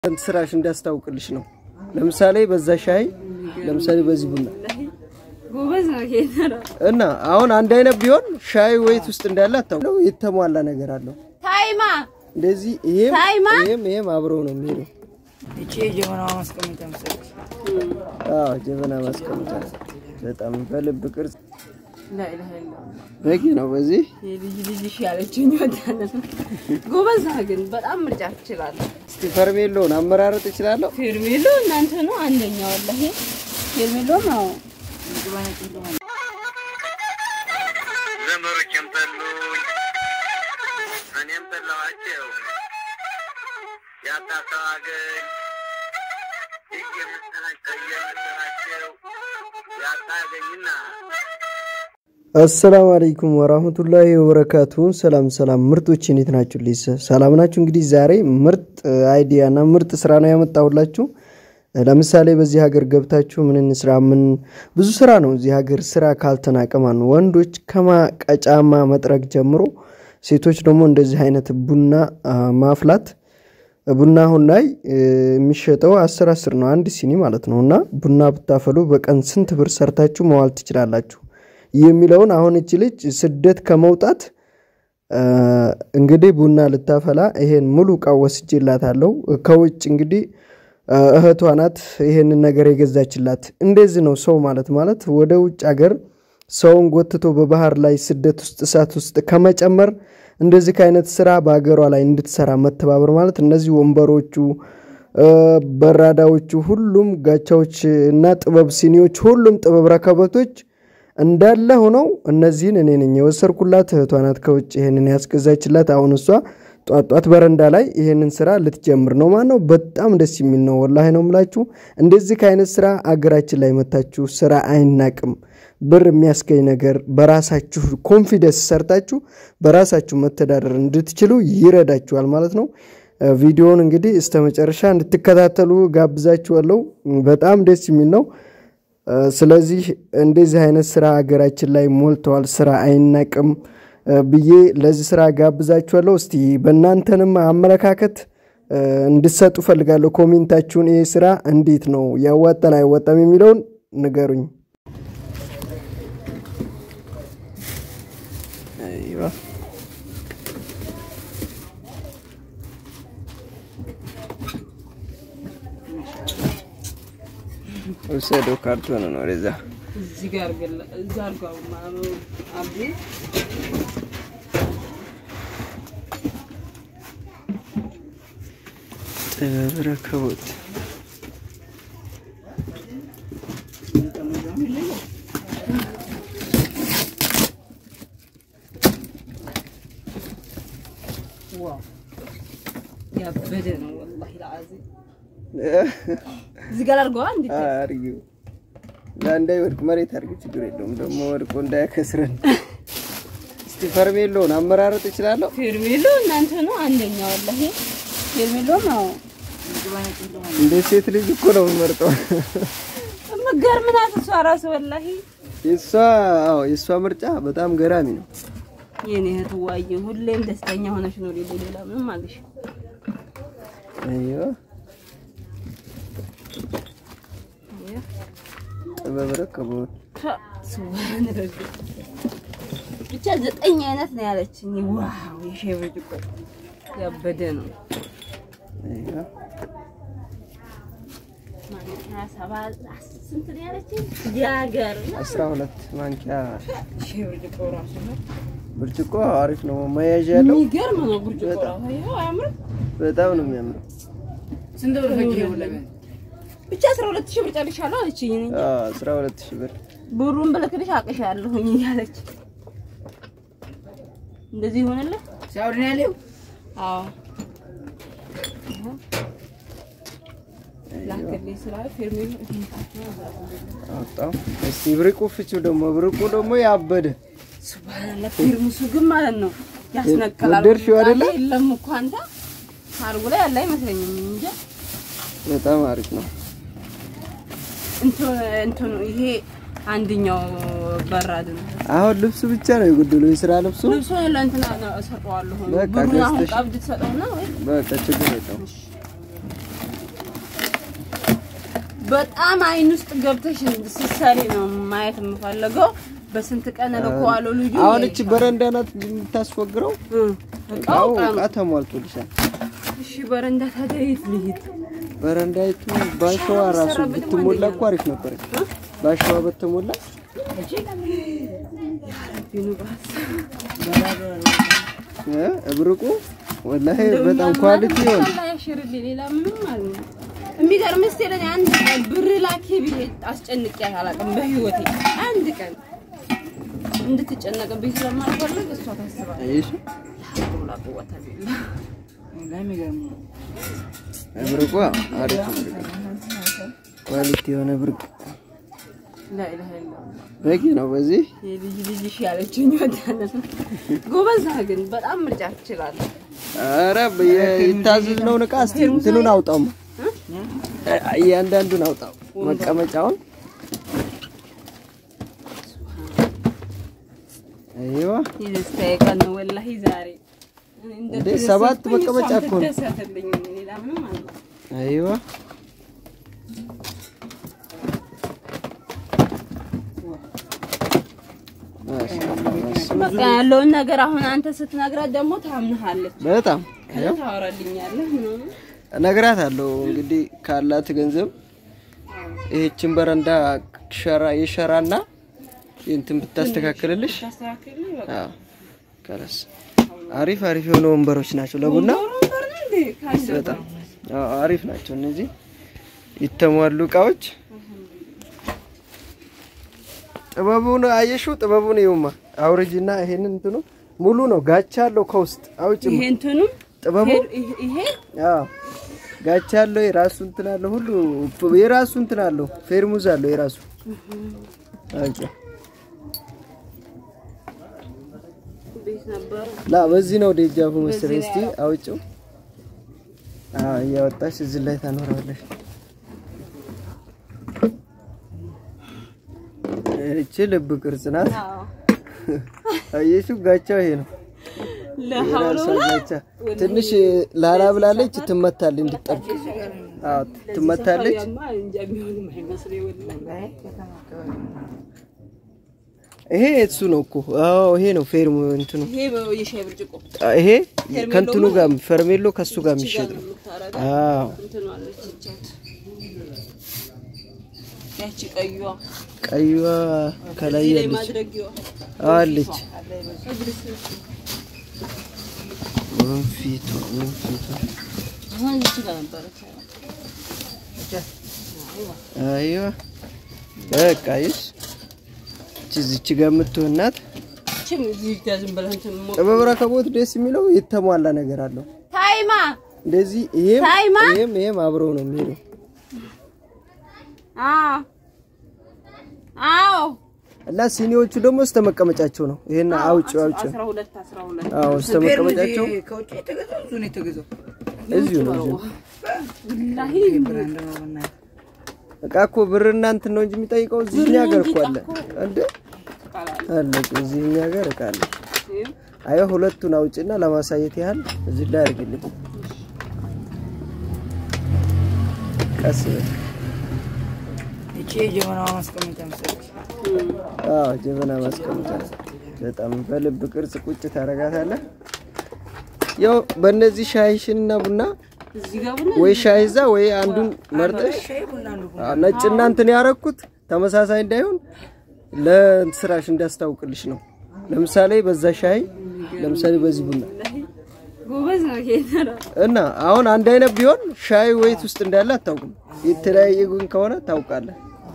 ስራሽ እንዳስታውቅልሽ ነው። ለምሳሌ በዛ ሻይ፣ ለምሳሌ በዚህ ቡና ጎበዝ ነው ኬተራ እና አሁን አንድ አይነት ቢሆን ሻይ ወይት ውስጥ እንዳለ አታውቅም። የተሟላ ነገር አለው። ታይማ እንደዚህ ይሄም ታይማ? ይሄም ይሄም አብረው ነው የሚሄደው። እቺ የጀበናዋ ማስቀመጫ መሰለች። አዎ ጀበና ማስቀመጫ በጣም በልብ ቅርጽ ላኢላሀ ኢለላህ በቂ ነው። በዚህ የልጅ ልጅሽ ያለችኝ ወዳለት ጎበዝ ነህ ግን በጣም ምርጫ ትችላለህ። እስቲ ፈርሜሎን አመራረጥ እችላለሁ። ፌርሜሎ እናንተ ነው አንደኛ ወላሂ ፌርሜሎ ነው ዘመዶቼም ጠሉኝ፣ እኔም ጠላኋቸው። ያጣ ሰው አገኝ እየመሰላቸው እየመሰላቸው ያጣ አገኝና አሰላሙ አለይኩም ወራህመቱላሂ ወበረካቱ። ሰላም ሰላም ምርጦች እንዴት ናችሁ? ሊስ ሰላም ናችሁ? እንግዲህ ዛሬ ምርጥ አይዲያ እና ምርጥ ስራ ነው ያመጣሁላችሁ። ለምሳሌ በዚህ ሀገር ገብታችሁ ምን እንስራ? ምን ብዙ ስራ ነው እዚህ ሀገር ስራ ካልተናቀ ማለት ነው። ወንዶች ከማቀጫማ መጥረግ ጀምሮ ሴቶች ደግሞ እንደዚህ አይነት ቡና አ, ማፍላት ቡና አሁን ላይ እ, የሚሸጠው አስር አስር ነው አንድ ሲኒ ማለት ነው። እና ቡና ብታፈሉ በቀን ስንት ብር ሰርታችሁ መዋል ትችላላችሁ የሚለውን አሁን እች ልጅ ስደት ከመውጣት እ, እንግዲህ ቡና ልታፈላ ይሄን ሙሉ እቃ ወስጄላታለሁ። ከውጭ እንግዲህ እ, እህቷ ናት ይሄንን ነገር የገዛችላት። እንደዚህ ነው ሰው ማለት ማለት ወደ ውጭ ሀገር ሰውን ጎትቶ በባህር ላይ ስደት ውስጥ እሳት ውስጥ ከመጨመር እንደዚህ ከአይነት ስራ በሀገሯ ላይ እንድትሰራ መተባበር ማለት እነዚህ ወንበሮቹ እ፣ በራዳዎቹ ሁሉም ጋቻዎች እና ጥበብ ሲኒዎች ሁሉም ጥበብ ረከበቶች እንዳለ ሆነው እነዚህን እኔ ነኝ የወሰድኩላት። እህቷ ናት ከውጭ ይሄንን ያስገዛችላት። አሁን እሷ ጧት ጧት በረንዳ ላይ ይሄንን ስራ ልትጀምር ነው ማለት ነው። በጣም ደስ የሚል ነው። ወላሂ ነው የምላችሁ። እንደዚህ ከአይነት ስራ አገራችን ላይ መታችሁ ስራ አይናቅም። ብር የሚያስገኝ ነገር በራሳችሁ ኮንፊደንስ ሰርታችሁ በራሳችሁ መተዳደር እንድትችሉ ይረዳችኋል ማለት ነው። እ፣ ቪዲዮውን እንግዲህ እስተ መጨረሻ እንድትከታተሉ ጋብዛችኋለሁ። በጣም ደስ የሚል ነው። እ፣ ስለዚህ እንደዚህ አይነት ስራ ሀገራችን ላይ ሞልተዋል። ስራ አይናቅም እ፣ ብዬ ለዚህ ስራ ጋብዛችኋለሁ። እስቲ በእናንተንም አመለካከት እ፣ እንድትሰጡ ፈልጋለሁ። ኮሜንታችሁን ይሄ ስራ እንዴት ነው ያዋጣል አይዋጣም የሚለውን ንገሩኝ። አይዋ ወሰደው ካርቶን ነው ወደዛ እዚህ ጋር ገለ እዛ አርጋው ማኑ አብዲ ጥበብ ረከቦት ዋው ያበደ ነው ወላሂ ለአዚም እዚህ ጋር አርገዋ እንዴ አርጊው ለእንዳይወድቅ መሬት አርጊው፣ ችግር የለውም ደግሞ ወድቆ እንዳያከስረን። እስቲ ፈርሜሎን አመራረጥ እችላለሁ። ፌርሜሎ እናንተ ነው አንደኛ ወላሂ ፌርሜሎ ነው እንደ ሴት ልጅ እኮ ነው የምመርጠው። የምትገርም ናት እሷ ራሱ ወላሂ የእሷ አዎ የእሷ ምርጫ በጣም ገራሚ ነው። የኔ እህት ዋዬ ሁሌም ደስተኛ ሆነሽ ኖሪ ሌላ ምንም አለሽ አይዋ ጥበብ ረከቦት ስዋን ረግ ብቻ ዘጠኝ አይነት ነው ያለችኝ። ዋው የሻይ ብርጭቆ ያበደ ነው። አይዋ ማንኪያ ሰባ ስንት ነው ያለችኝ? የሀገር አስራ ሁለት ማንኪያ ሻይ ብርጭቆ ራሱ ነው ብርጭቆ አሪፍ ነው። መያዣ ያለው የሚገርም ነው ብርጭቆ ራሱ። ይኸው አያምርም? በጣም ነው የሚያምረው። ስንት ብር ፈጅ ለምን ብቻ አስራ ሁለት ሺህ ብር ጨርሻለሁ አለችኝ። እኔ እንጃ አዎ አስራ ሁለት ሺህ ብር ብሩን ብልክልሽ አቅሻለሁኝ እያለች እንደዚህ ይሆንልህ? ሳውዲ ነው ያለው? አዎ ላክልኝ ስላለ ፌርሜሎ አወጣው። እስቲ ብርቁ ፍቺው ደግሞ ብርቁ ደግሞ ያበደ ሱብሃንአላህ ፊርሙሱ ግን ማለት ነው ያስነቅላል። ወደድሽው አይደለ? የለም እኮ አንተ አርጉ ላይ ያለ አይመስለኝም እንጂ በጣም አሪፍ ነው። እንትኑ እንትኑ ይሄ አንደኛው በራድ ነው። አሁን ልብሱ ብቻ ነው የጎደለው፣ የስራ ልብሱ። ልብሱን ለእንትና ነው እሰጠዋለሁ። በቃ ብሩን አሁን ገዝተሽ- ቀብድ ትሰጠውና ወይ በቃ ችግር የለውም። በጣም አይን ውስጥ ገብተሽ ስትሰሪ ነው ማየት የምፈልገው። በስንት ቀን እልከዋለሁ ልጁ አሁን እቺ በረንዳ ናት የምታስወግረው። እ፣ እቃው እቃው እቃ ተሟልቶልሻል። እሺ፣ በረንዳ ታዲያ የት ልሂድ? በረንዳይቱ ባሸዋ ራሱ ብትሞላ እኮ አሪፍ ነበር። ባሸዋ በተሞላ ዩኒቨርስ እ እብርቁ ወላሂ በጣም ኳሊቲ ይሆን አላህ ያሽርልኝ። ሌላ ምንም ማለት ነው። የሚገርም እስቲ ለኔ አንድ ቀን ብር ላኪ ብዬ አስጨንቄያት አላውቅም በህይወቴ አንድ ቀን እንድትጨነቅብኝ ስለማልፈልግ እሷ ታስባለች። አይሽ ላ ቁወተ ቢላ ለሚገርም ነው። እብርቁ አሪፍ እብርቅ ኳሊቲ የሆነ ብርቅ ላኢላሀ ኢላላህ በቂ ነው። በዚህ የልጅ ልጅሽ ያለችኝ ወዳለት ጎበዝ ነህ ግን በጣም ምርጫ ትችላለህ። ኧረ የታዘዝነውን እቃ እስቲ እንትኑን አውጣው፣ እያንዳንዱን አውጣው፣ መቀመጫውን አይዋ የደስታዬ ቀን ነው ወላሂ ዛሬ እንዴ፣ ሰባት መቀመጫ እኮ ነው። ደሰትልኝ ሌላ ምንም አለ አይዋ በቃ ያለውን ነገር አሁን አንተ ስትነግራት ደግሞ ታምንሃለች። በጣም ከዛ ታወራልኛለህ ምናምን ነግራት አለው እንግዲህ ካላት ገንዘብ ይህችን በረንዳ ሸራ የሸራና እንትን ብታስተካክልልሽ ታስተካክልልኝ በቃ አዎ፣ ከለስ አሪፍ አሪፍ የሆኑ ወንበሮች ናቸው ለቡና ወንበር ነው እንዴ ካንተ በጣም አዎ፣ አሪፍ ናቸው እነዚህ የተሟሉ እቃዎች። ጥበቡን አየሽው? ጥበቡን ይውማ አውርጂና ይሄንን እንትኑ ሙሉ ነው። ጋቻ አለው ከውስጥ አውጭ ይሄ እንትኑ ጥበቡ ይሄ- ይሄ አዎ ጋቻ አለው የራሱ እንትን አለው ሁሉ የራሱ እንትን አለው ፌርሙዝ አለው የራሱ አውጭ ቤት ነበረ ላ በዚህ ነው ደጃፉ መሰለኝ። እስቲ አውጭው። አዎ እያወጣሽ እዚህ ላይ ታኖራለሽ። እቺ ልብ ቅርጽ ናት። አዎ አየሽው? ጋቻው ይሄ ነው ለሐውሎ የራሷ ጋቻ። ትንሽ ላላ ብላለች፣ ትመታለች፣ እንድጠብቅ አዎ ትመታለች። ያማ እንጃ የሚሆንም አይመስለኝ ወላሂ ይሄ እሱ ነው እኮ አዎ ይሄ ነው ፌርሙ እንትኑ ይሄ የሻይ ብርጭቆ ይሄ ከእንትኑ ጋር ፈርሜሎ ከሱ ጋር የሚሸጥ ነው። የምታረጋ አዎ እንትን አለች እቻት ያቺ ቀይዋ ቀይዋ ከላይ እዚህ ላይ ያለች ማድረጊዋ አለች። ወንፊቱ ወንፊቱ አሁን እዚህ ጋር ነበረች አይዋ በቃ ይስ እቺ እዚች ጋር የምትሆን ናት። ችም እዚህ ጋር ዝም ብለህ እንትን ሞ ጥበብ ረከቦት ደስ የሚለው የተሟላ ነገር አለው። ታይማ እንደዚህ ይሄም ታይማ? ይሄም ይሄም አብረው ነው የሚሄደው። አዎ አዎ እና ሲኒዎቹ ደግሞ እስተ መቀመጫቸው ነው። ይሄን አውጭ አውጭ አስራ ሁለት አስራ ሁለት አዎ እስተ መቀመጫቸው ከውጭ የተገዛው እሱ ነው የተገዛው። እዚሁ ነው። እዚሁ ወላሂ ብራንድ ነው በእናትህ። እቃ እኮ ብርና እንትን ነው እንጂ የሚጠይቀው እዚህ እኛ ሀገር እኮ አለ እንደ አለ እኮ እዚህ እኛ ሀገር እቃ አለ። አይ ሁለቱን አውጭና ለማሳየት ያህል እዚህ ላይ አድርግልኝ። ቀስ በል። ይቺ የጀበናዋ ማስቀመጫ መሰለች። አዎ ጀበና ማስቀመጫ ነው። በጣም በልብ ቅርጽ ቁጭ ታደርጋታለህ። ያው በእነዚህ ሻይሽንና ቡና እዚህ ጋር ቡና ወይ ሻይ እዛ ወይ አንዱን መርጠሽ ሻይ ቡና ነው። አዎ፣ ነጭና እንትን ያረኩት ተመሳሳይ እንዳይሆን ለስራሽ እንዳስታውቅልሽ ነው። ለምሳሌ በዛ ሻይ፣ ለምሳሌ በዚህ ቡና ጎበዝ ነው ጌታ እና አሁን አንድ አይነት ቢሆን ሻይ ወይት ውስጥ እንዳለ አታውቅም። የተለያየ ግን ከሆነ ታውቃለህ።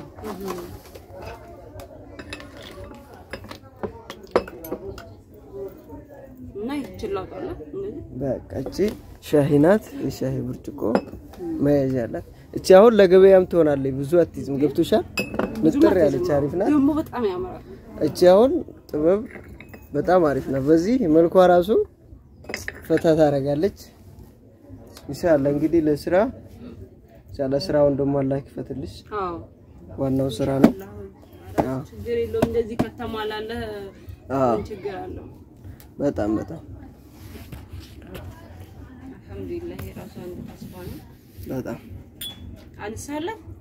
እና ይችላል እንደዚህ በቃ እቺ ሻሂ ናት። የሻሂ ብርጭቆ መያዣ አላት። እቺ አሁን ለገበያም ትሆናለች። ብዙ አትይዝም። ገብቶሻል? ንጥር ያለች አሪፍ ናት። ደግሞ በጣም ያምራል። እቺ አሁን ጥበብ በጣም አሪፍ ናት። በዚህ መልኳ ራሱ ፈታ ታደርጋለች። ኢንሻአላህ እንግዲህ ለስራ ኢንሻአላህ ስራውን ደግሞ አላህ ይክፈትልሽ። አዎ ዋናው ስራ ነው። አዎ ችግር የለውም። እንደዚህ ከተሟላለህ አዎ ምን ችግር አለው? በጣም በጣም አልሐምዱሊላህ የራሱ አንድ ተስፋ ነው። በጣም አንሳለህ